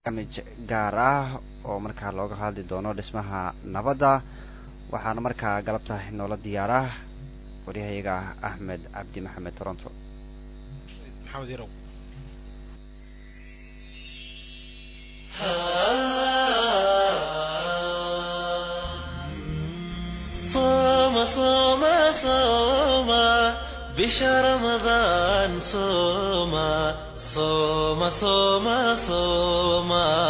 barnaamij gaar ah oo markaa looga hadli doono dhismaha nabadda waxaana markaa galabta noola diyaara waryahayaga axmed cabdi maxamed toronto maxamed yarow صوم صوم صوم بشهر رمضان صوم صوم صوم صوم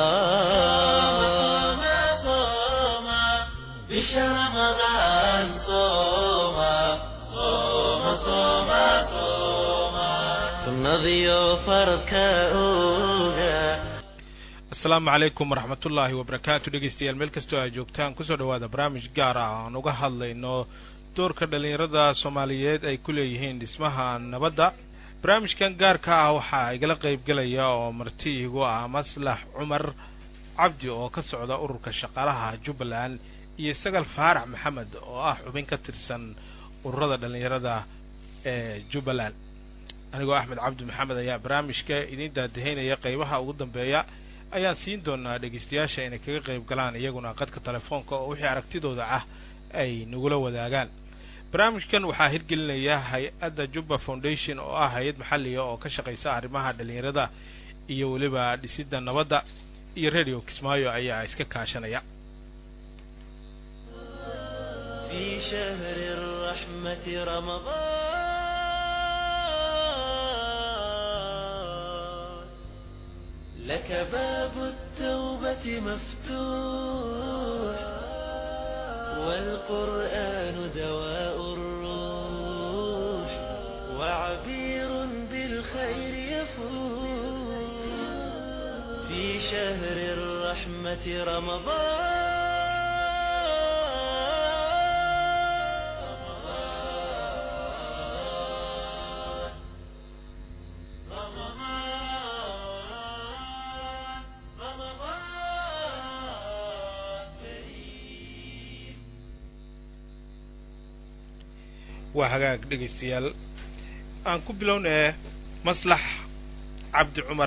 صوم بشهر رمضان صوم صوم صوم صوم سنذيو فرك أوغا asalaamu calaykum waraxmatullaahi wabarakaatu dhegeystayaal meel kastoo aad joogtaan kusoo dhawaada barnaamij gaar ah aan uga hadlayno doorka dhallinyarada soomaaliyeed ay ku leeyihiin dhismaha nabadda barnaamijkan gaarka ah waxaa igala qeybgelaya oo marti igu ah maslax cumar cabdi oo ka socda ururka shaqaalaha jubbaland iyo sagal faarax maxamed oo ah xubin ka tirsan ururada dhallinyarada ee jubbaland anigoo axmed cabdi maxamed ayaa barnaamijka idiin daadaheynaya qeybaha ugu dambeeya ayaan siin doonaa dhegeystayaasha inay kaga qayb galaan iyaguna qadka telefoonka oo wixii aragtidooda ah ay nagula wadaagaan barnaamijkan waxaa hirgelinaya hay-adda jubba foundation oo ah hay-ad maxalliga oo ka shaqaysa arrimaha dhalinyarada iyo weliba dhisidda nabadda iyo radio kismaayo ayaa iska kaashanaya في شهر الرحمة رمضان لك باب التوبة مفتوح والقرآن دواء الروح وعبير بالخير يفوح في شهر الرحمة رمضان رمضان رمضان كريم waa hagaag dhegaystayaal aan ku bilownee maslax cabdi cumar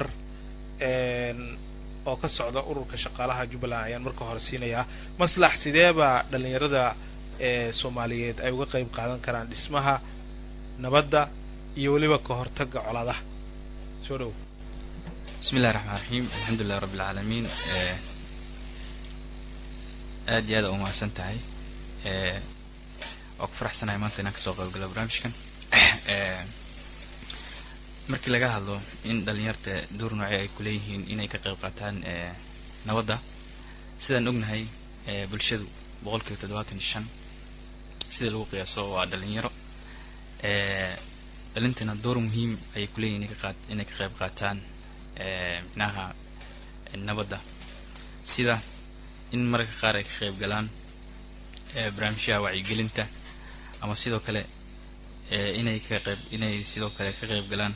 oo ka socda ururka shaqaalaha jubbaland ayaan marka hore siinayaa maslax sidee baa dhalinyarada ee soomaaliyeed ay uga qeyb qaadan karaan dhismaha nabadda iyo weliba ka hortagga colaadaha soo dhow bismi illahi raxmaan raxiim alxamdu lilahi rabbi alcaalamiin aad iyo aad a umahadsan tahay waa ku faraxsanahay maanta inaan kasoo qayb galo barnaamijkan markii laga hadlo in dhalinyarta door noocee ay kuleeyihiin inay ka qayb qaataan nabadda sidaan ognahay bulshadu boqol kiiba toddobaatan iyo shan sida lagu qiyaaso waa dhalinyaro dhalintana door muhiim ayay kuleeyihin inay ka qaat inay ka qayb qaataan micnaha nabadda sida in mararka qaar ay ka qayb galaan barnaamijyaha wacyigelinta ama sidoo kale inay ka qayb inay sidoo kale ka qayb galaan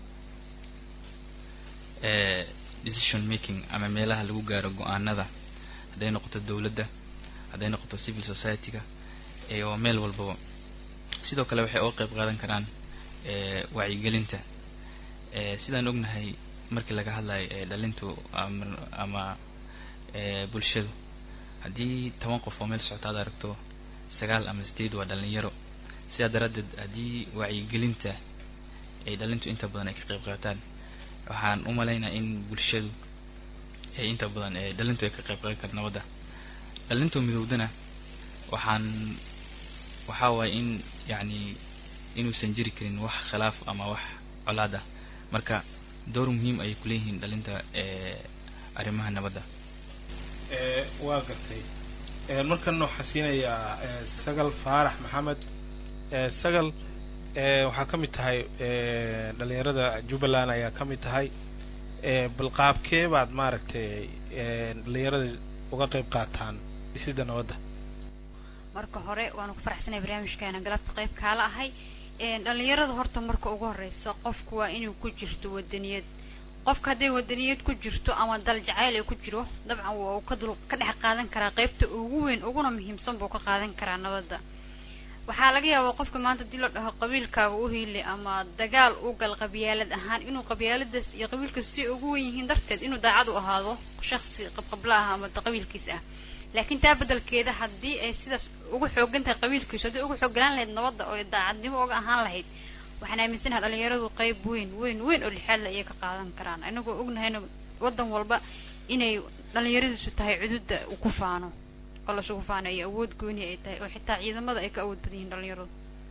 decision making ama meelaha lagu gaaro go-aanada hadday noqoto dowladda hadday noqoto civil society-ga waa meel walbaba sidoo kale waxay uga qayb qaadan karaan wacyigelinta sidaan ognahay markii laga hadlayo dhalintu ama ama bulshadu haddii toban qof oo meel socota ad aragto sagaal ama sideed waa dhalinyaro sidaa daraaddeed haddii wacyigelinta ay dhalintu inta badan ay ka qayb qaataan waxaan u malaynaya in bulshadu ay inta badan ee dhalintu ay ka qayb qaadan kara nabadda dhalintu midowdana waxaan waxaa waaye in yacni inuusan jiri karin wax khilaaf ama wax colaad ah marka door muhiim ayay kuleeyihiin dhalinta arrimaha nabadda waa gartay markan waxaa siinayaa sagal faarax maxamed sagal waxaa ka mid tahay dhalinyarada jubbaland ayaa ka mid tahay bal qaabkee baad maaragtay dhalinyarada uga qayb qaataan dhisidda nabadda marka hore waanu ku faraxsanay barnaamijkaana galabta qayb kaala ahay dhalinyarada horta marka ugu horeysa qofku waa inuu ku jirto wadaniyad qofka hadday wadaniyad ku jirto ama dal jacayl ay ku jiro dabcan waa uu ka dul ka dhex qaadan karaa qeybta ugu weyn uguna muhiimsan buu ka qaadan karaa nabadda waxaa laga yaabaa qofka maanta hadii la dhaho qabiilkaaga u hiili ama dagaal u gal qabyaalad ahaan inuu qabyaaladaas iyo qabiilkaas si ugu wen yihiin darteed inuu daacad u ahaado shaksi qabqabla ah ama qabiilkiis ah laakiin taa bedelkeeda haddii ay sidaas ugu xoogan tahay qabiilkiisu haddii ugu xooganaan lahayd nabadda oo daacadnimo uga ahaan lahayd waxaan aaminsanaha dhalinyaradu qayb weyn weyn weyn oo lixaadla ayay ka qaadan karaan inagoo ognahayna waddan walba inay dhalinyaradiisu tahay cududa uu ku faano oo lasugu faanayo awood gooni ay tahay oo xitaa ciidamada ay ka awood badan yihiin dhalinyaradu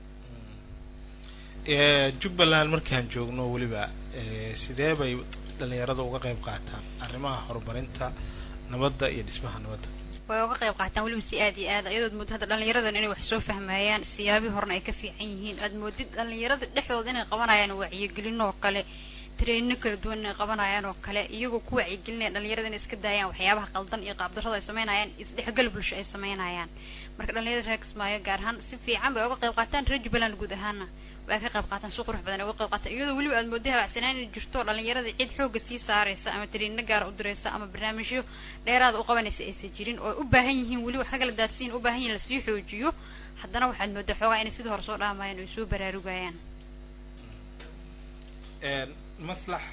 jubbaland markaan joogno weliba sidee bay dhalinyarada uga qayb qaataan arrimaha horumarinta nabadda iyo dhismaha nabadda way uga qayb qaataan weliba si aad iyo aad iyadood moodid hadda dhalinyaradan inay wax soo fahmayaan siyaabii horena ay ka fiican yihiin aad moodid dhalinyarada dhexdooda inay qabanayaan wacyigelin oo kale traino kala duwan inay qabanayaan oo kale iyagoo ku wacyigelinaya dhalinyarada inay iska daayaan waxyaabaha qaldan iyo qaabdarrada ay sameynayaan isdhexgal bulsho ay sameynayaan marka dhalinyarada reer kismaayo gaar ahaan si fiican bay uga qayb qaataan reer jubbaland guud ahaana way ka qayb qaataan si qurux badan ay uga qayb qaataan iyadoo weliba aad mooday habacsanaan inay jirto dhalinyarada cid xooga sii saaraysa ama tariino gaara u diraysa ama barnaamijyo dheeraada u qabanaysa aysan jirin oo u baahan yihiin weli wax kagala daadsiin u baahan yihin lasii xoojiyo haddana waxaad moodaa xoogaa inay sidii hore soo dhaamayaan oo ay soo baraarugayaan maslax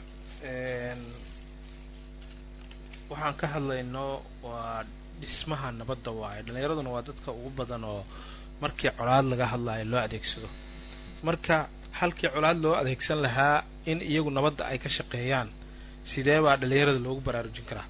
waxaan ka hadlayno waa dhismaha nabadda waayo dhalinyaraduna waa dadka ugu badan oo markii colaad laga hadlaayo loo adeegsado marka halkii colaad loo adeegsan lahaa in iyagu nabadda ay ka shaqeeyaan sidee baa dhalinyarada loogu baraarujin karaa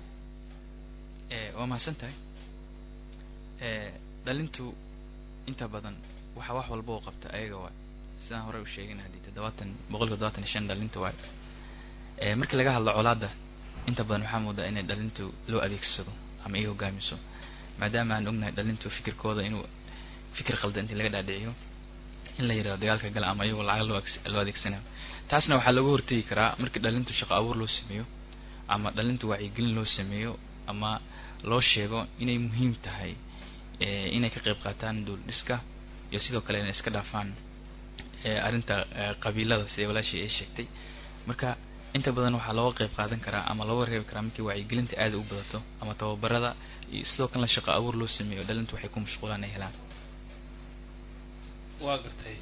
waa mahadsan tahay dhalintu inta badan waxa wax walba oo qabta ayaga waay sidaan horey u sheegin haddii toddobaatan boqolkiiba toddobaatan iyo shan dhalinta waay markii laga hadlo colaadda inta badan waxaa moodaa inay dhalintu loo adeegsado ama ay hogaamiso maadaama aan ognahay dhalintu fikirkooda inuu fikir qaldan intii laga dhaadhiciyo in la yidhahdo dagaalka gala ama iyagoo lacag loo loo adeegsanayo taasna waxaa looga hortegi karaa markii dhalintu shaqo abuur loo sameeyo ama dhalintu wacyigelin loo sameeyo ama loo sheego inay muhiim tahay inay ka qayb qaataan duul dhiska iyo sidoo kale inay iska dhaafaan arrinta qabiilada sida walaashii ay sheegtay marka inta badan waxaa looga qayb qaadan karaa ama looga reebi karaa markii wacyigelinta aada u badato ama tababarada iyo sidoo kalena shaqo abuur loo sameeyo dhalintu waxay ku mashquulaan ay helaan waa gartay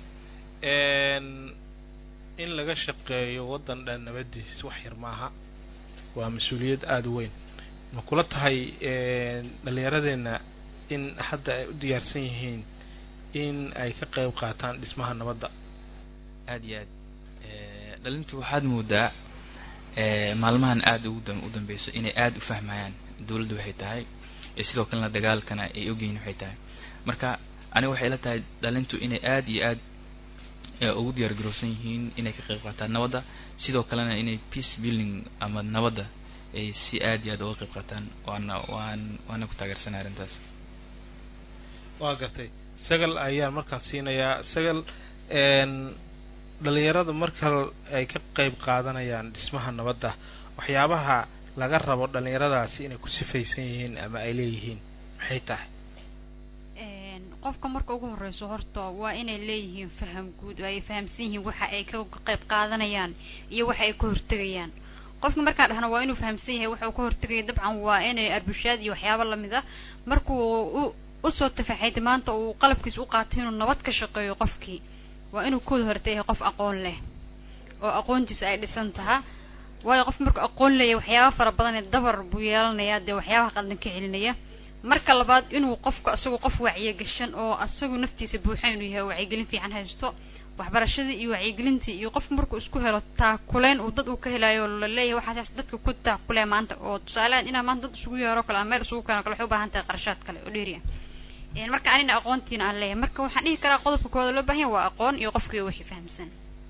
in laga shaqeeyo waddan dhan nabadiis wax yar maaha waa mas-uuliyad aada u weyn ma kula tahay dhalinyaradeenna in hadda ay u diyaarsan yihiin in ay ka qayb qaataan dhismaha nabadda aada iyo aad dhalintu waxaad moodaa maalmahan aada ugu u dambeyso inay aada u fahmayaan dawladdu waxay tahay sidoo kalena dagaalkana ay ogyihiin waxay tahay marka aniga waxay la tahay dhalintu inay aada iyo aad ugu diyaar garowsan yihiin inay ka qayb qaataan nabadda sidoo kalena inay peace building ama nabadda ay si aada iyo aad uga qayb qaataan waana waan waana ku taageersanay arrintaas waa gartay sagal ayaan markaan siinayaa sagal dhalinyarada marka ay ka qayb qaadanayaan dhismaha nabadda waxyaabaha laga rabo dhalinyaradaasi inay ku sifaysan yihiin ama ay leeyihiin maxay tahay qofka marka ugu horeyso horta waa inay leeyihiin faham guud oo ay fahamsan yihiin waxa ay ka qayb qaadanayaan iyo waxa ay ka hortegayaan qofka markaan dhahna waa inuu fahamsan yahay waxa uu ka hortegaya dabcan waa inay arbushaad iyo waxyaabo lamid ah markuu u usoo tafaxayda maanta uu qalabkiisa u qaatay inuu nabad ka shaqeeyo qofkii waa inuu kooda horta yahay qof aqoon leh oo aqoontiisa ay dhisan taha waayo qof markuu aqoon leeyahay waxyaaba fara badan ee dabar buu yeelanayaa dee waxyaabaha qaldan ka celinaya marka labaad inuu qofku isagu qof wacyigashan oo isagu naftiisa buuxa inuu yahay wacyigelin fiican haysto waxbarashadii iyo wacyigelintii iyo qofku markuu isku helo taakuleyn uu dad uu ka helayo laleeyahay waxaas dadka ku taakule maanta oo tusaalehan inaa maanta dad isugu yeero kale ama meel isugu keeno kale waxay u baahan tahay qarashaad kale oo dheeri ah marka anina aqoontiina aan leeyahay marka waxaan dhihi karaa qodobka koowaad loo baahan yahay waa aqoon iyo qofkii wixii fahamsan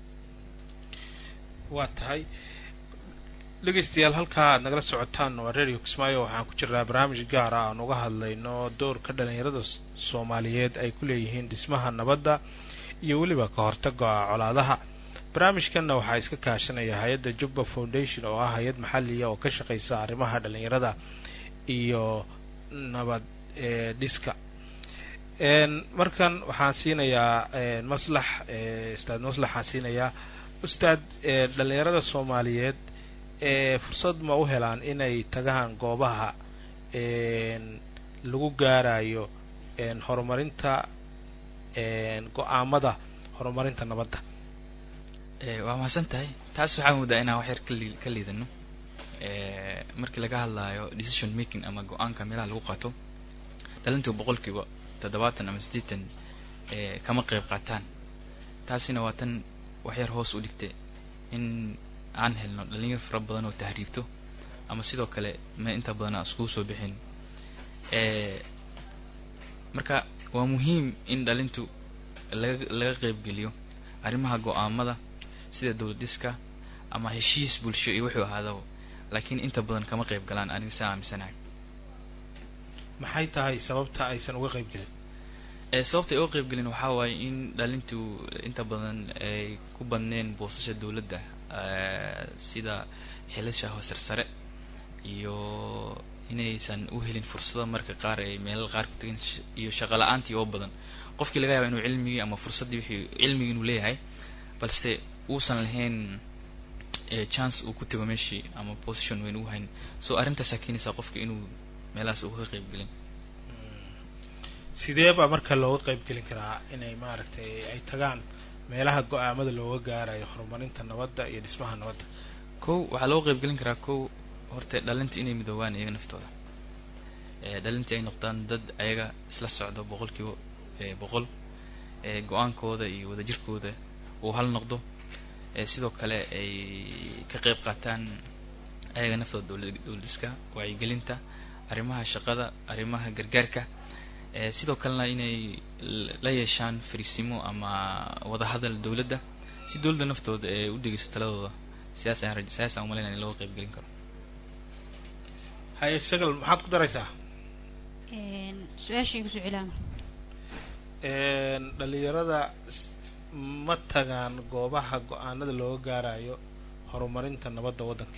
waa tahay dhegeystayaal halkaa aad nagala socotaan waa radio kismaayo waxaan ku jirnaa barnaamij gaara aan uga hadlayno doorka dhalinyarada soomaaliyeed ay ku leeyihiin dhismaha nabadda iyo weliba ka hortaga colaadaha barnaamijkanna waxaa iska kaashanaya hay-adda jubba foundation oo ah hay-ad maxaliya oo ka shaqeysa arrimaha dhalinyarada iyo nabad dhiska markan waxaan siinayaa maslax ustaad maslax waxaan siinayaa ustaad dhalinyarada soomaaliyeed fursad ma u helaan inay tagaan goobaha lagu gaarayo horumarinta go-aamada horumarinta nabadda waa mahadsan tahay taas waxaa moodaa inaan wax yar kali ka liidano markii laga hadlaayo decision making ama go-aanka meelaha lagu qaato dhalintu boqolkiiba toddobaatan ama siddeetan kama qeyb qaataan taasina waa tan wax yar hoos u dhigtay in aan helno dhalinyar fara badan oo tahriibto ama sidoo kale ma inta badan aan iskugu soo bixin marka waa muhiim in dhalintu laga laga qeybgeliyo arrimaha go-aamada sida dowlad dhiska ama heshiis bulsho iyo wuxuu ahaadaba laakiin inta badan kama qeyb galaan aniga saa aaminsanahay maxay tahay sababta aysan uga qeyb gelin sababta ay uga qeyb gelin waxaa waaye in dhalintu inta badan ay ku badneen boosasha dowladda sida xilasha hoosar sare iyo inaysan u helin fursado marka qaar ay meelal qaar ku tagin iyo shaqo la-aantii oo badan qofkii laga yaaba inuu cilmigii ama fursaddii wixii cilmigii inuu leeyahay balse uusan lahayn chance uu ku tago meeshii ama position weyn uu hayn so arrintaasaa keenaysaa qofka inuu meelahaas uu ka qeyb gelin sidee baa marka looga qeyb gelin karaa inay maaragtay ay tagaan meelaha go-aamada looga gaarayo horumarinta nabadda iyo dhismaha nabadda kow waxaa looga qeyb gelin karaa kow horta dhalinta inay midoobaan iyaga naftooda dhalintii ay noqdaan dad ayaga isla socdo boqolkiiba boqol go-aankooda iyo wadajirkooda uu hal noqdo sidoo kale ay ka qeyb qaataan ayaga naftooda dowla dowladiska wacyigelinta arrimaha shaqada arrimaha gargaarka sidoo kalena inay la yeeshaan fariisimo ama wadahadal dowladda si dowladda naftooda ee u dhegeysto taladooda sidaas ayaan raj sidaas aan umalaynaya in looga qeyb gelin karo haye sagal maxaad ku daraysaa su-aashii kusoo celaama dhalinyarada ma tagaan goobaha go-aanada looga gaarayo horumarinta nabadda waddanka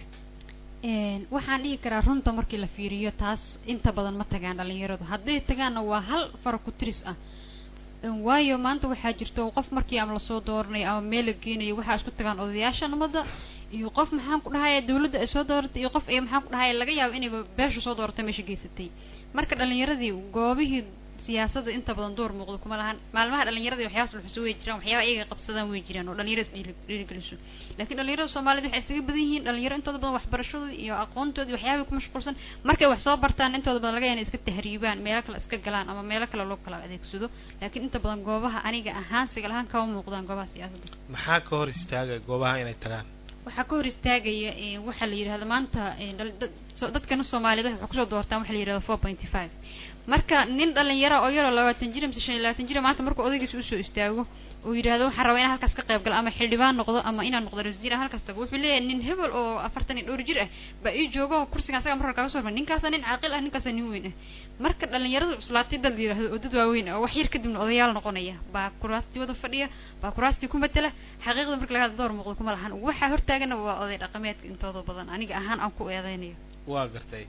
waxaan dhihi karaa runta markii la fiiriyo taas inta badan ma tagaan dhalinyaradu hadday tagaanna waa hal fara ku tiris ah waayo maanta waxaa jirto qof markii ama lasoo dooranayo ama meel la geenayo waxaa isku tagaan odayaasha nabadda iyo qof maxaan ku dhahaya dawladda ay soo dooratay iyo qof ay maxaan ku dhahaya laga yaabo inayba beesha soo dooratay meesha geysatay marka dhalinyaradii goobihii siyaasadda inta badan door muuqdo kuma lahan maalmaha dhalinyarada waxyaabas luxuso way jiraan waxyaaba ayaga qabsadaan way jiraan oo dhalinyarada dhiiri dhiirigeliso laakiin dhalinyarada soomaalida waxay isaga badan yihiin dhalinyaro intooda badan waxbarashadooda iyo aqoontoodii waxyaabay ku mashquulsan markay wax soo bartaan intooda badan laga yaaba inay iska tahriibaan meelo kale iska galaan ama meelo kale loo kala adeegsado laakiin inta badan goobaha aniga ahaan sigal ahaan kama muuqdaan goobaha siyaasadda maxaa ka hor istaagay goobaha inay tagaan waxaa ka hor istaagaya waxaa la yidhahda maanta dadkana soomaaliyeed waxay kusoo doortaan waxa la yidhahda four pointy five marka nin dhalinyara oo yaroo labaatan jir mise shan iyo labaatan jir maanta markuu odaygiisa usoo istaago uu yidhahdo waxaan rabaa inaan halkaas ka qayb galo ama xildhibaan noqdo ama inaan noqdo ra-isul wasaar halkaas tago wuxuu leeyahay nin hebel oo afartan iyo dhowr jir ah baa ii joogo kursiga asaga marka kaga soo hormar ninkaasa nin caaqil ah ninkaasa nin weyn ah marka dhalinyaradu cuslaatay dad la yidhahdo oo dad waaweyn oo wax yar kadibna odayaal noqonaya baa kuraastii wada fadhiya baa kuraastii ku matela xaqiiqda marka laga hadlo door muuqdo kuma lahan waxaa hortaagana waa oday dhaqameedka intooda badan aniga ahaan aan ku eedeynayo waa gartay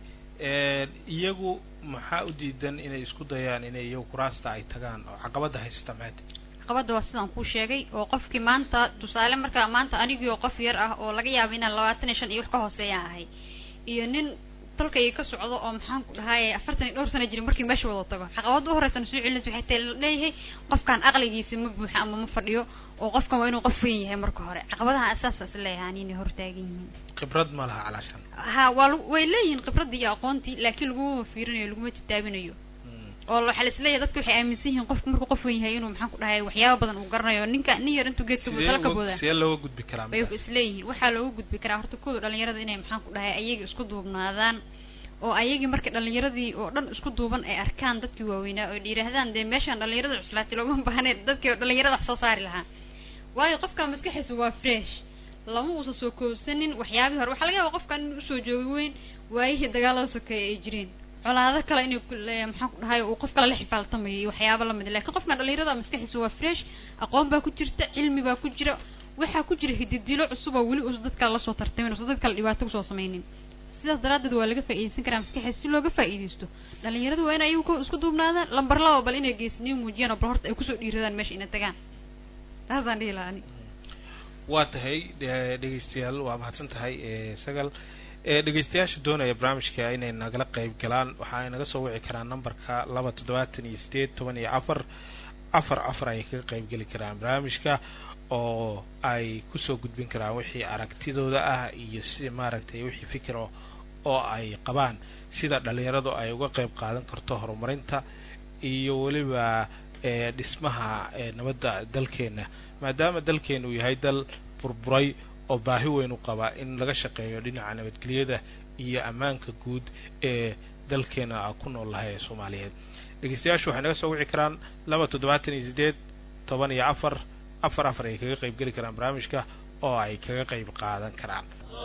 iyagu maxaa u diidan inay isku dayaan inay iyagu kuraasta ay tagaan oo caqabada haysata maxay caqabada waa sidaan kuu sheegay oo qofkii maanta tusaale marka maanta anigii oo qof yar ah oo laga yaabo inaan labaatan iyo shan iyo wax ka hooseeyaan ahay iyo nin dalkayga ka socdo oo maxaan ku dhahaye afartan iyo dhowr sana jirin markii meesha wada tago caqabada u horeysan soo celinaysa waxay tahay leeyahay qofkan aqligiisa ma buuxa ama ma fadhiyo oo qofkan waa inuu qof weyn yahay marka hore caqabadaha asaasaas leeyahay inay hortaagan yihiin khibrad ma laha calaashan ha waa way leeyihiin khibradii iyo aqoontii laakiin laguma fiirinayo laguma titaabinayo oo waxaa la isleeyahay dadka waxay aaminsan yihiin qofku markuu qof weyn yahay inuu maxaan ku dhahay waxyaaba badan uu garanayo ninka nin yar intuu geedka buu tala ka boodaa sidee looga gudbi karaa bay isleeyihiin waxaa looga gudbi karaa horta kooda dhalinyarada inay maxaan ku dhahay ayaga isku duubnaadaan oo ayagii marka dhalinyaradii oo dhan isku duuban ay arkaan dadkii waaweynaa oo yidhaahdaan dee meeshaan dhalinyarada cuslaatay looma baahnayn dadkii dhalinyarada wax soo saari lahaa waayo qofka maskaxiisa waa fresh lama uusan soo koobsanin waxyaabihii hore waxaa laga yaaba qofkan in usoo joogay weyn waayihii dagaalada sokeeye ay jireen colaado kale inay maxaan ku dhahay uu qof kale la xifaaltamayo iyo waxyaaba lamid lakin qofkan dhalinyarada maskaxiisa waa fresh aqoon baa ku jirta cilmi baa ku jira waxaa ku jira hididilo cusub oo weli uusan dad kale lasoo tartamin uusan dad kale dhibaato kusoo sameynin sidaas daraaddeed waa laga faa'iideysan karaa maskaxiisa si looga faa'iideysto dhalinyaradu waa in ayagu isku duubnaadaan lambar laba bal inay geesniyo muujiyaan oo bal horta ay kusoo dhiiradaan meesha inay tagaan taasaan dhihi lahaa ani waa tahay dhegeystayaal waa mahadsan tahay sagal dhegeystayaasha doonaya barnaamijka inay nagala qeyb galaan waxa ay naga soo wici karaan numberka laba toddobaatan iyo sideed toban iyo afar afar afar ayay kaga qayb geli karaan barnaamijka oo ay kusoo gudbin karaan wixii aragtidooda ah iyo si maaragtay wixii fikir oo oo ay qabaan sida dhalinyaradu ay uga qayb qaadan karto horumarinta iyo weliba ee dhismaha ee nabadda dalkeena maadaama dalkeena uu yahay dal burburay oo baahi weyn u qaba in laga shaqeeyo dhinaca nabadgelyada iyo ammaanka guud ee dalkeena ku nool lahay ee soomaaliyeed dhegeystayaashu waxay naga soo wici karaan laba toddobaatan iyo sideed toban iyo afar afar afar ay kaga qayb geli karaan barnaamijka oo ay kaga qayb qaadan karaan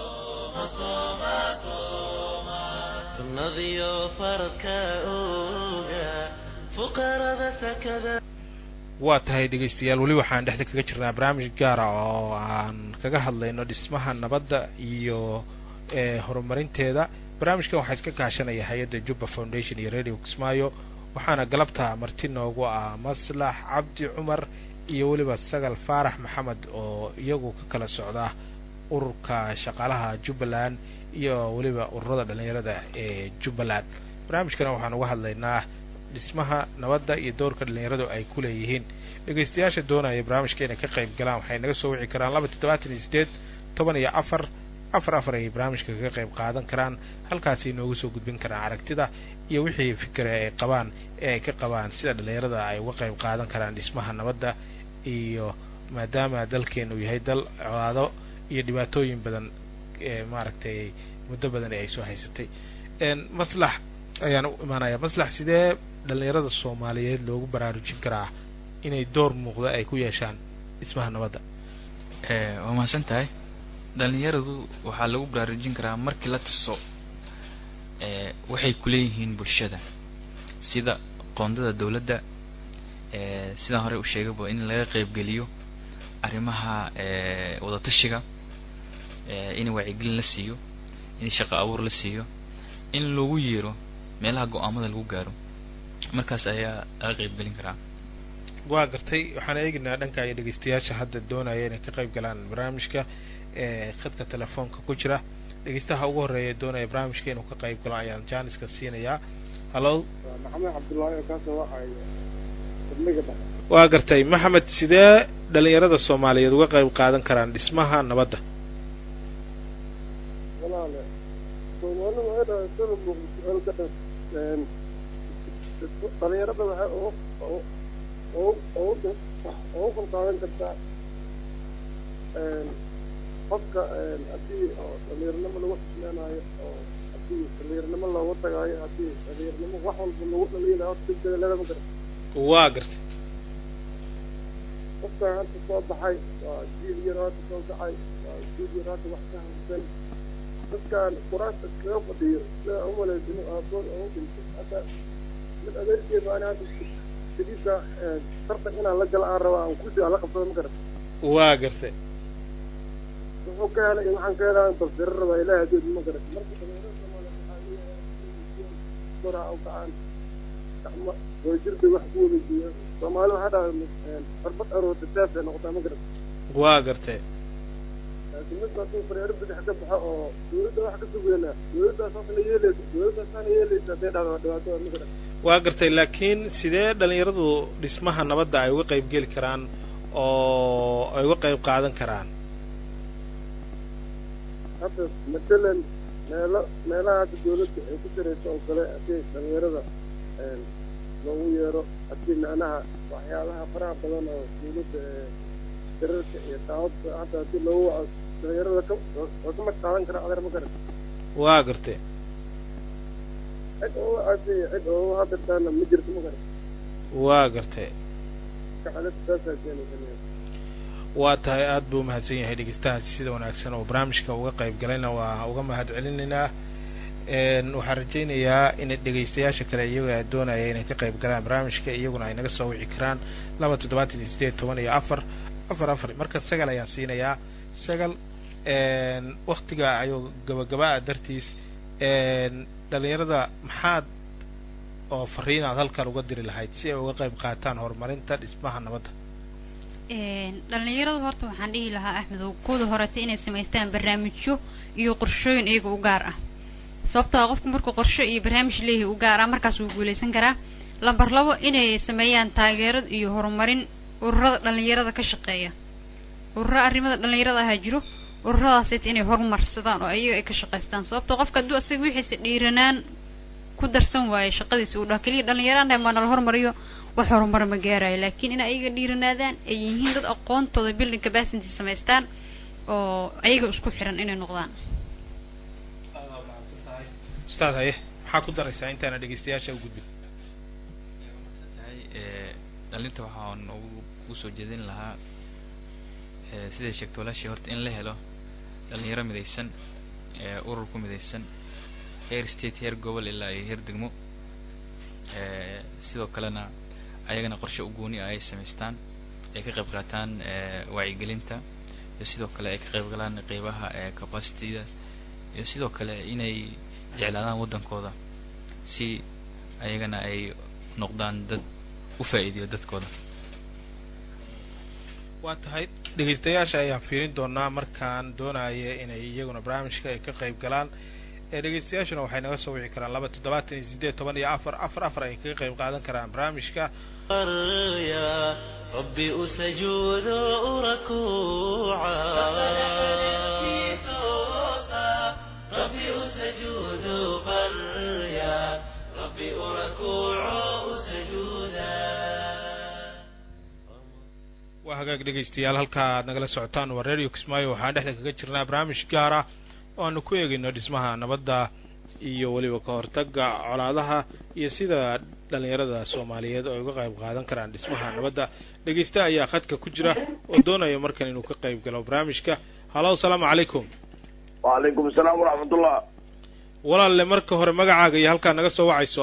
sunnadiyo faradka ooga fuqarada sakada waa tahay dhegeystayaal weli waxaan dhexda kaga jirnaa barnaamij gaara oo aan kaga hadlayno dhismaha nabadda iyo ee horumarinteeda barnaamijkan waxaa iska kaashanaya hay-adda jubba foundation iyo radio kismaayo waxaana galabta marti noogu ah maslax cabdi cumar iyo weliba sagal faarax maxamed oo iyagu ka kala socda ururka shaqaalaha jubbaland iyo weliba ururada dhalinyarada ee jubbaland barnaamijkana waxaan uga hadlaynaa dhismaha nabadda iyo doorka dhalinyaradu ay ku leeyihiin dhegeystayaasha doonaya barnaamijka inay ka qayb galaan waxay naga soo wici karaan laba toddobaatan iyo sideed toban iyo afar afar afar ayay barnaamijka kaga qayb qaadan karaan halkaasi inoogu soo gudbin karaan aragtida iyo wixii fikre ay qabaan ee ay ka qabaan sida dhalinyarada ay uga qayb qaadan karaan dhismaha nabadda iyo maadaama dalkeenu yahay dal colaado iyo dhibaatooyin badan ee maaragtay muddo badan ee ay soo haysatay maslax ayaan u imaanaya maslax sidee dhalinyarada soomaaliyeed loogu baraarujin karaa inay door muuqda ay ku yeeshaan dhismaha nabadda waa mahadsan tahay dhalinyaradu waxaa lagu baraarujin karaa markii la tuso waxay kuleeyihiin bulshada sida qoondada dawladda sidaan hore u sheegayba in laga qaybgeliyo arrimaha wadatashiga in wacyigelin la siiyo in shaqo abuur la siiyo in lagu yeero meelaha go-aamada lagu gaaro markaas ayaa laga qaybgelin karaa waa gartay waxaan eegaynaa dhanka iyo dhegeystayaasha hadda doonaya inay ka qayb galaan barnaamijka ee khadka telefoonka ku jira dhegeystaha ugu horeeya doonaya barnaamijka inuu ka qayb galo ayaan jaaniska siinayaa hallo maxamed cabdullaahi oo kaasoo waxaaya degmega dhexe waa gartay maxamed sidee dhalinyarada soomaaliyeed uga qayb qaadan karaan dhismaha nabadda walaale soomaalida waxay dhahay sida muuqda ka dhan dhalinyarada waxay ugu ugu ugu ugu qalqaadan kartaa qofka haddii oo dhalinyarnimo lagu xismeenaayo oo haddii dhalinyarnimo loogu tagaayo haddii dhalinyarnimo wax walba lagu dhaliilayo horta degdega lagama kara waa gartay qofka hadda soo baxay waa jiil yar hadda soo kacay waa jiil yar hadda wax ka hamsan dadkan quraasta iskaga fadhiyo sida umalaysa inuu aabood ugu dhintay hadda mid adeerkeed baan hadda sidiisa tartan inaan la gala aan rabaa aan kursi aan la qabsado ma garan waa gartay wuxuu ka helay waxaan ka helaa balsiro rabaa ilaahi adood ma garan marka dhalinyarada soomaaliya waxaa leeyahay koraa u kacaan gacmo wadajirda wax ku wada jiyo soomaali waxaa dhahay xarbad aroorta saaf ay noqotaa ma garan waa gartay laakiin mid hadduu fareero bidix ka baxo oo dawladda wax ka sugeynaa dawladdaa saasna yeelaysa dawladdaa saasna yeelaysa hadday dhahdo waa dhibaato ma garan waa gartay laakiin sidee dhalinyaradu dhismaha nabadda ay uga qayb geli karaan oo ay uga qayb qaadan karaan hadda matalan meelo meelaha hadda dawladda ay ku sarayso oo kale haddii dhalinyarada loogu yeero haddii macnaha waxyaabaha faraha badan oo dawladda dararka iyo daawada hadda haddii loogu waco dhalinyarada ka waa ka mid qaadan kara adeer ma garan waa gartay cid oo wacasay cid oo hadirtaana ma jirto ma garan waa gartay kacalada saasaa keenaysa waa tahay aada buu umahadsan yahay dhegeystahaasi sida wanaagsan oo barnaamijka uga qayb galayna waa uga mahad celinaynaa waxaan rajaynayaa in dhegeystayaasha kale iyaga doonaya inay ka qayb galaan barnaamijka iyaguna ay naga soo wici karaan laba toddobaatan iyo sideed toban iyo afar afar afar marka sagal ayaan siinayaa sagal waktiga ayuu gabagaba-a dartiis dhalinyarada maxaad oo fariin aad halkan uga diri lahayd si ay uga qayb qaataan horumarinta dhismaha nabadda dhalinyaradu horta waxaan dhihi lahaa axmedow kuwada horeta inay samaystaan barnaamijyo iyo qorshooyin iyaga u gaar ah sababtoo qofku markuu qorsho iyo barnaamij leeyahay u gaar ah markaas wuu guuleysan karaa lamber labo inay sameeyaan taageerad iyo horumarin ururada dhalinyarada ka shaqeeya ururo arrimada dhalinyarada ahaa jiro ururadaasayta inay horumarsadaan oo ayaga ay ka shaqaystaan sababto qofka hadduu asaga wixiisa dhiiranaan ku darsan waayo shaqadiisa uu dhaha keliya dhalinyaraan maa nala hormariyo wax horumar ma gaarayo laakiin in ayaga dhiiranaadaan ay yihiin dad aqoontooda building capacity samaystaan oo ayaga isku xiran inay noqdaan ustaad haye maxaa ku daraysaa intaana dhegeystayaasha u gudbin tahay dhalinta waxaan ugu ugu soo jeedin lahaa siday sheegto walaashii horta in la helo dhalinyaro midaysan urur ku midaysan heer state heer gobol ilaa iyo heer degmo sidoo kalena ayagana qorshe u gooni ah ay samaystaan ay ka qayb qaataan wacyigelinta iyo sidoo kale ay ka qayb galaan qeybaha capacityda iyo sidoo kale inay jeclaadaan waddankooda si ayagana ay noqdaan dad u faa'iidiyo dadkooda waa tahay dhegeystayaasha ayaan fiirin doonaa markaan doonaya inay iyaguna barnaamijka ay ka qayb galaan ee dhegeystayaashuna waxay naga soo wici karaan laba toddobaatan iyo siddeed toban iyo afar afar afar ay kaga qayb qaadan karaan barnaamijka يا ربي أسجود ركوعا ربي أسجود بريا ربي أركوع سجودا waa hagaag dhegeystayaal halka aad nagala socotaan waa radio kismaayo waxaan dhexda kaga jirnaa barnaamij gaar ah oo aanu ku eegayno dhismaha nabadda iyo weliba ka hortagga colaadaha iyo sida dhalinyarada soomaaliyeed oo ay uga qayb qaadan karaan dhismaha nabadda dhegeysta ayaa khadka ku jira oo doonaya markan inuu ka qayb galo barnaamijka hallo asalaamu calaykum wacalaykum asalaam waraxmatullah walaalle marka hore magacaaga iyo halkaa naga soo wacayso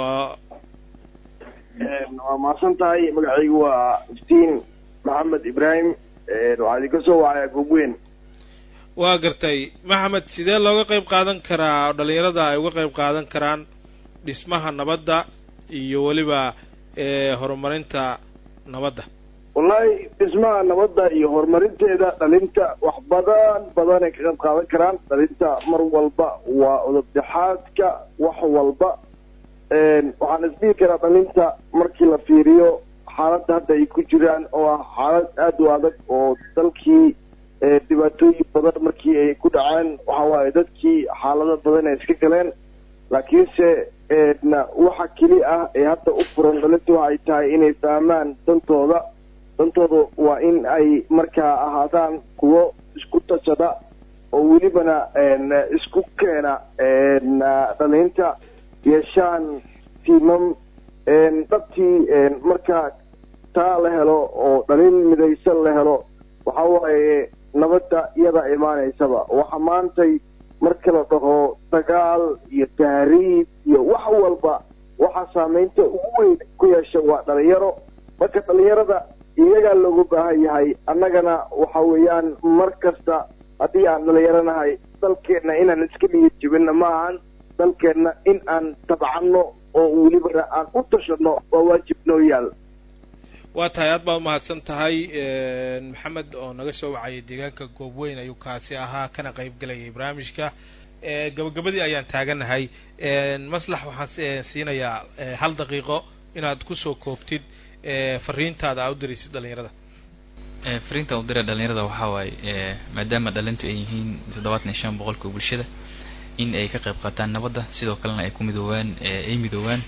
waa mahadsan tahay magacaygu waa iftiin maxamed ibraahim waxaa idinka soo wacaya goobweyn waa gartay maxamed sidee looga qayb qaadan karaa oo dhalinyarada ay uga qayb qaadan karaan dhismaha nabadda iyo weliba horumarinta nabadda wallahi dhismaha nabadda iyo horumarinteeda dhalinta wax badan badan ay ka qayb qaadan karaan dhalinta mar walba waa udabdhexaadka wax walba waxaan isdhihi karaa dhalinta markii la fiiriyo xaaladda hadda ay ku jiraan oo ah xaalad aada u adag oo dalkii dhibaatooyin badan markii ay ku dhaceen waxa waaye dadkii xaalado badan ay iska galeen laakiinse waxa keli ah ee hadda u furan dhalinta waxay tahay inay fahmaan dantooda dantooda waa in ay markaa ahaadaan kuwo isku tashada oo welibana isku keena dhalinta yeeshaan tiimam dhabtii markaa taa la helo oo dhalin midaysan la helo waxa waaye nabadda iyada imaanaysaba waxa maantay marka la dhaho dagaal iyo tahriib iyo wax walba waxa saameynta ugu weyn ku yeesha waa dhalinyaro marka dhalinyarada iyagaa loogu baahan yahay annagana waxa weeyaan mar kasta haddii aan dhalinyaranahay dalkeenna inaan iska niyad jebinna ma ahan dalkeenna in aan tabcanno oo welibana aan u tashano waa waajib noo yaal waa tahay aad baa umahadsan tahay maxamed oo naga soo wacayay deegaanka goobweyn ayuu kaasi ahaa kana qayb gelayay barnaamijka gabagabadii ayaan taaganahay maslax waxaan siinayaa hal daqiiqo inaad kusoo koobtid fariintaada aa u diraysid dhalinyarada fariinta u dira dhalinyarada waxaa waaye maadaama dhalintu ay yihiin toddobaatan iyo shan boqolka bulshada in ay ka qayb qaataan nabadda sidoo kalena ay ku midoobaan ay midoobaan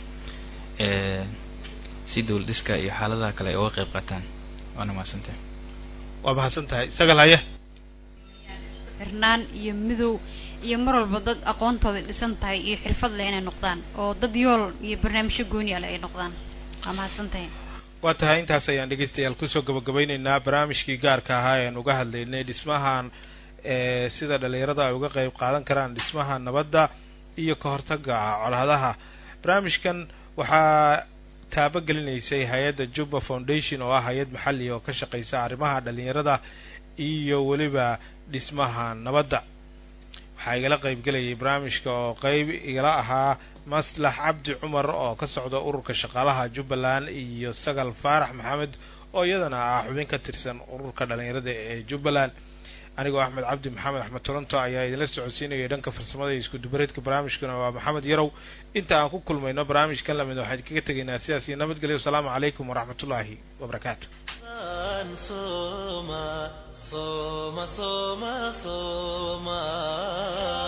si dawlad dhiska iyo xaaladaha kale ay uga qayb qaataan waana mahadsantahay waa mahadsan tahay isagal haye xirnaan iyo midow iyo mar walba dad aqoontooda dhisan tahay iyo xirfad leh inay noqdaan oo dad yool iyo barnaamijyo gooni ale ay noqdaan waa mahadsan tahay waa tahay intaas ayaan dhegeystayaal kusoo gabagabeyneynaa barnaamijkii gaarka ahaa ean uga hadlaynay dhismahan sida dhalinyarada ay uga qayb qaadan karaan dhismaha nabadda iyo ka hortaga colaadaha barnaamijkan waxaa taabagelineysay hay-adda juba foundation oo ah hay-ad maxali oo ka shaqeysa arrimaha dhalinyarada iyo weliba dhismaha nabadda waxaa igala qayb gelayay barnaamijka oo qeyb igala ahaa maslax cabdi cumar oo ka socda ururka shaqaalaha jubbaland iyo sagal faarax maxamed oo iyadana ah xubin ka tirsan ururka dhalinyarada ee jubbaland anigoo axmed cabdi maxamed axmed toronto ayaa idinla socodsiinayay dhanka farsamada iyo isku dubareedka barnaamijkana waa maxamed yarow inta aan ku kulmayno barnaamijkan lamid waxaan kaga tegaynaa sidaas iyo nabadgelyo wasalaamu calaykum waraxmatullaahi wabarakaatu صوما صوما صوما صوما